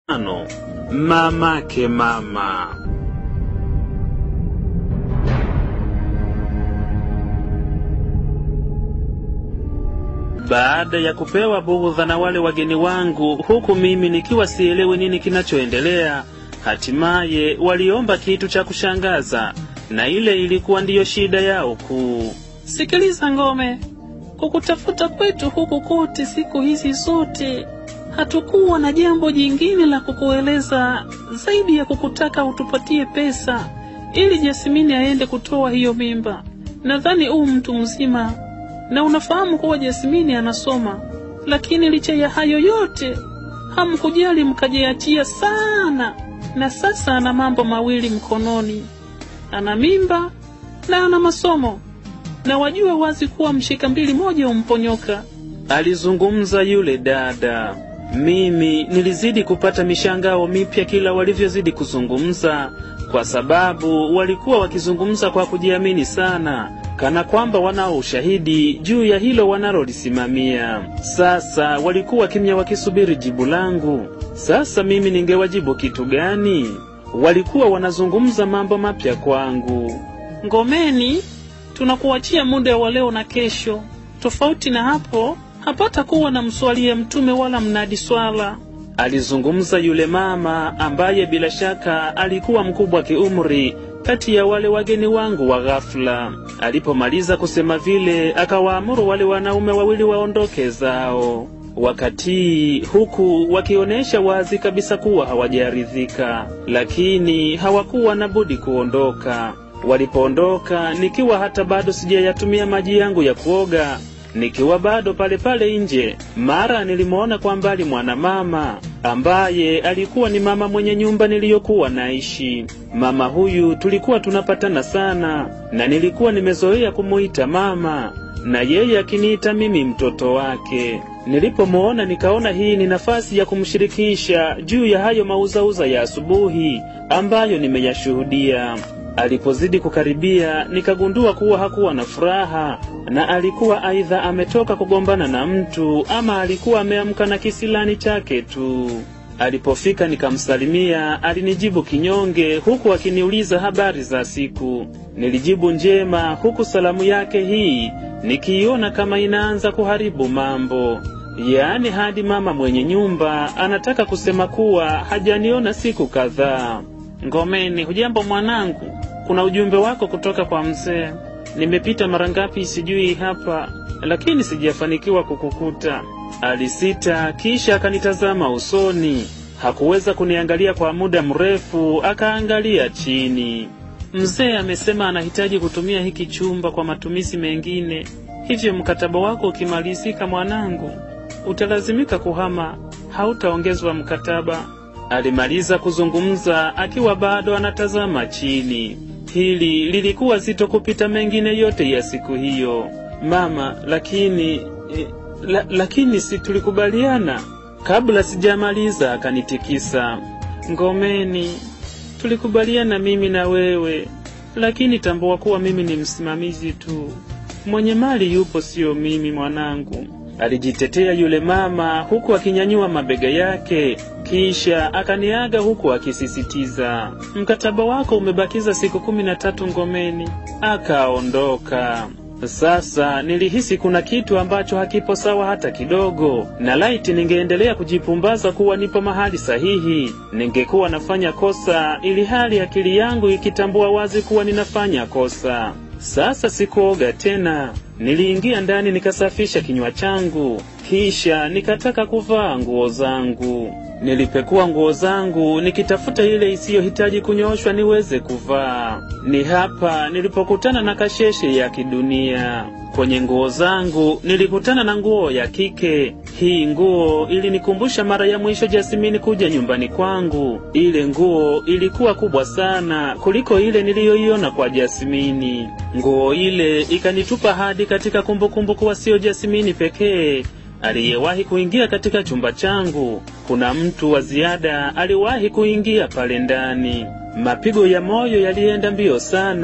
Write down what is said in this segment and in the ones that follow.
Ano, mamake mama. Baada ya kupewa bughudha na wale wageni wangu, huku mimi nikiwa sielewi nini kinachoendelea, hatimaye waliomba kitu cha kushangaza, na ile ilikuwa ndiyo shida yao kuu. Sikiliza Ngome, kukutafuta kwetu huku kote siku hizi zote hatukuwa na jambo jingine la kukueleza zaidi ya kukutaka utupatie pesa ili Jasmini aende kutoa hiyo mimba. Nadhani huu mtu mzima na unafahamu kuwa Jasmini anasoma, lakini licha ya hayo yote hamkujali, mkajiachia sana, na sasa ana mambo mawili mkononi, ana mimba na ana masomo, na wajue wazi kuwa mshika mbili moja umponyoka. Alizungumza yule dada. Mimi nilizidi kupata mishangao mipya kila walivyozidi kuzungumza, kwa sababu walikuwa wakizungumza kwa kujiamini sana, kana kwamba wanao ushahidi juu ya hilo wanalolisimamia. Sasa walikuwa kimya wakisubiri jibu langu. Sasa mimi ningewajibu kitu gani? Walikuwa wanazungumza mambo mapya kwangu. Ngomeni, tunakuachia muda wa leo na kesho. Tofauti na hapo, hapata kuwa na mswalie mtume wala mnadi swala. Alizungumza yule mama ambaye bila shaka alikuwa mkubwa kiumri kati ya wale wageni wangu wa ghafla. Alipomaliza kusema vile, akawaamuru wale wanaume wawili waondoke zao, wakati huku wakionyesha wazi kabisa kuwa hawajaridhika, lakini hawakuwa na budi kuondoka. Walipoondoka, nikiwa hata bado sijayatumia maji yangu ya kuoga nikiwa bado pale pale nje, mara nilimwona kwa mbali mwanamama ambaye alikuwa ni mama mwenye nyumba niliyokuwa naishi. Mama huyu tulikuwa tunapatana sana, na nilikuwa nimezoea kumuita mama na yeye akiniita mimi mtoto wake. Nilipomwona nikaona hii ni nafasi ya kumshirikisha juu ya hayo mauzauza ya asubuhi ambayo nimeyashuhudia. Alipozidi kukaribia, nikagundua kuwa hakuwa na furaha na alikuwa aidha ametoka kugombana na mtu ama alikuwa ameamka na kisilani chake tu. Alipofika nikamsalimia, alinijibu kinyonge, huku akiniuliza habari za siku. Nilijibu njema, huku salamu yake hii nikiiona kama inaanza kuharibu mambo. Yaani hadi mama mwenye nyumba anataka kusema kuwa hajaniona siku kadhaa. Ngomeni, hujambo mwanangu? Kuna ujumbe wako kutoka kwa mzee. Nimepita mara ngapi sijui hapa, lakini sijafanikiwa kukukuta. Alisita, kisha akanitazama usoni. Hakuweza kuniangalia kwa muda mrefu, akaangalia chini. Mzee amesema anahitaji kutumia hiki chumba kwa matumizi mengine, hivyo mkataba wako ukimalizika, mwanangu, utalazimika kuhama, hautaongezwa mkataba. Alimaliza kuzungumza akiwa bado anatazama chini. Hili lilikuwa zito kupita mengine yote ya siku hiyo. Mama, lakini eh, la, lakini si tulikubaliana? Kabla sijamaliza akanitikisa. Ngomeni, tulikubaliana mimi na wewe, lakini tambua kuwa mimi ni msimamizi tu. Mwenye mali yupo, siyo mimi mwanangu. Alijitetea yule mama huku akinyanyua mabega yake, kisha akaniaga huku akisisitiza, mkataba wako umebakiza siku kumi na tatu Ngomeni. Akaondoka. Sasa nilihisi kuna kitu ambacho hakipo sawa hata kidogo, na laiti ningeendelea kujipumbaza kuwa nipo mahali sahihi, ningekuwa nafanya kosa, ili hali akili yangu ikitambua wazi kuwa ninafanya kosa. Sasa sikuoga tena. Niliingia ndani nikasafisha kinywa changu, kisha nikataka kuvaa nguo zangu. Nilipekua nguo zangu nikitafuta ile isiyohitaji kunyooshwa niweze kuvaa. Ni hapa nilipokutana na kasheshe ya kidunia. Kwenye nguo zangu nilikutana na nguo ya kike. Hii nguo ilinikumbusha mara ya mwisho Jasmini kuja nyumbani kwangu. Ile nguo ilikuwa kubwa sana kuliko ile niliyoiona kwa Jasmini. Nguo ile ikanitupa hadi katika kumbukumbu kuwa sio Jasmini pekee aliyewahi kuingia katika chumba changu. Kuna mtu wa ziada aliwahi kuingia pale ndani. Mapigo ya moyo yalienda mbio sana.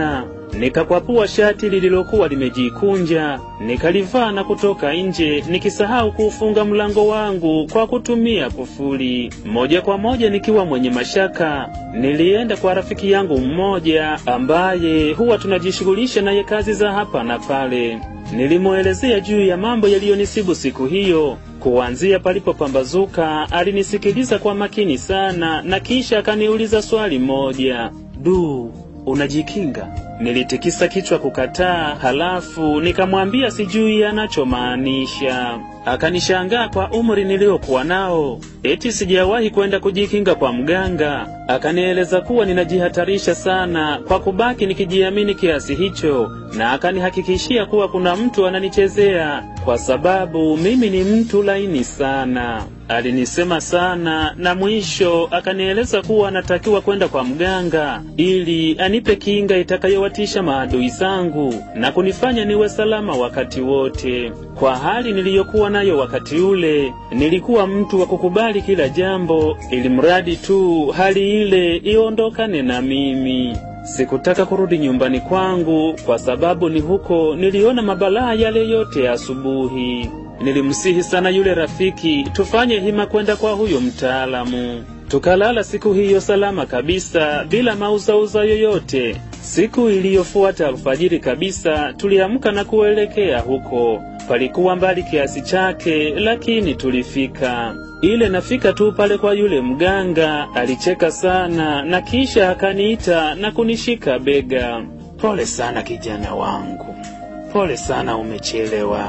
nikakwapua shati lililokuwa limejikunja, nikalivaa na kutoka nje, nikisahau kuufunga mlango wangu kwa kutumia kufuli. Moja kwa moja nikiwa mwenye mashaka, nilienda kwa rafiki yangu mmoja ambaye huwa tunajishughulisha naye kazi za hapa na pale. Nilimwelezea juu ya mambo yaliyonisibu siku hiyo. Kuanzia palipopambazuka, alinisikiliza kwa makini sana na kisha akaniuliza swali moja, du, unajikinga? Nilitikisa kichwa kukataa, halafu nikamwambia sijui anachomaanisha. Akanishangaa kwa umri niliokuwa nao, eti sijawahi kwenda kujikinga kwa mganga. Akanieleza kuwa ninajihatarisha sana kwa kubaki nikijiamini kiasi hicho, na akanihakikishia kuwa kuna mtu ananichezea kwa sababu mimi ni mtu laini sana. Alinisema sana na mwisho akanieleza kuwa anatakiwa kwenda kwa mganga ili anipe kinga itakayowatisha maadui zangu na kunifanya niwe salama wakati wote. Kwa hali niliyokuwa nayo wakati ule, nilikuwa mtu wa kukubali kila jambo, ili mradi tu hali ile iondokane na mimi. Sikutaka kurudi nyumbani kwangu kwa sababu ni huko niliona mabalaa yale yote asubuhi. Nilimsihi sana yule rafiki tufanye hima kwenda kwa huyo mtaalamu. Tukalala siku hiyo salama kabisa bila mauzauza yoyote. Siku iliyofuata alfajiri kabisa tuliamka na kuelekea huko. Palikuwa mbali kiasi chake, lakini tulifika. Ile nafika tu pale kwa yule mganga, alicheka sana na kisha akaniita na kunishika bega. Pole sana kijana wangu, pole sana, umechelewa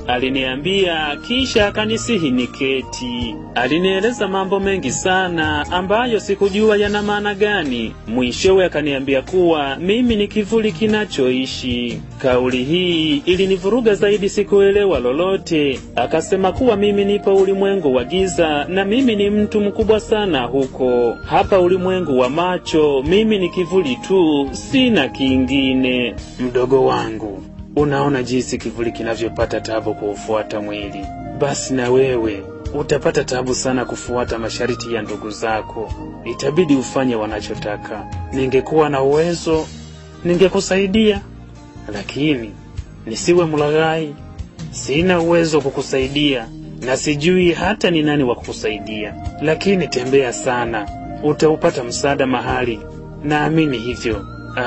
aliniambia kisha akanisihi niketi. Alinieleza mambo mengi sana ambayo sikujua yana maana gani. Mwishowe akaniambia kuwa mimi ni kivuli kinachoishi. Kauli hii ilinivuruga zaidi, sikuelewa lolote. Akasema kuwa mimi nipo ulimwengu wa giza na mimi ni mtu mkubwa sana huko. Hapa ulimwengu wa macho, mimi ni kivuli tu, sina kingine. Mdogo wangu, Unaona jinsi kivuli kinavyopata tabu kuufuata mwili, basi na wewe utapata tabu sana kufuata masharti ya ndugu zako. Itabidi ufanye wanachotaka. Ningekuwa na uwezo ningekusaidia, lakini nisiwe mlaghai. Sina uwezo wa kukusaidia na sijui hata ni nani wa kukusaidia, lakini tembea sana, utaupata msaada mahali, naamini hivyo.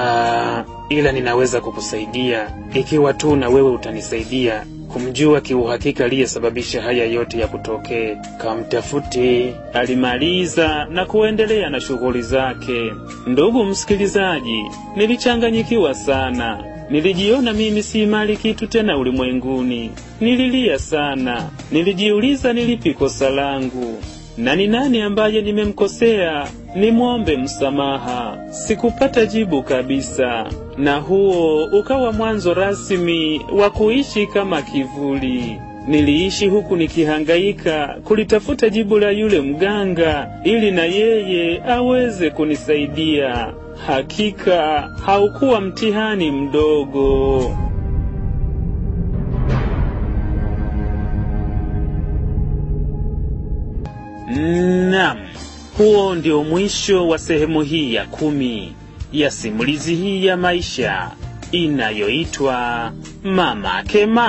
Aa, ila ninaweza kukusaidia ikiwa tu na wewe utanisaidia kumjua kiuhakika aliyesababisha haya yote ya kutokee. Kamtafute. Alimaliza na kuendelea na shughuli zake. Ndugu msikilizaji, nilichanganyikiwa sana. Nilijiona mimi si mali kitu tena ulimwenguni. Nililia sana. Nilijiuliza nilipi kosa langu na ni nani ambaye nimemkosea nimwombe msamaha. Sikupata jibu kabisa, na huo ukawa mwanzo rasmi wa kuishi kama kivuli. Niliishi huku nikihangaika kulitafuta jibu la yule mganga ili na yeye aweze kunisaidia. Hakika haukuwa mtihani mdogo. Naam, huo ndio mwisho wa sehemu hii ya kumi ya simulizi hii ya maisha inayoitwa Mama Kema.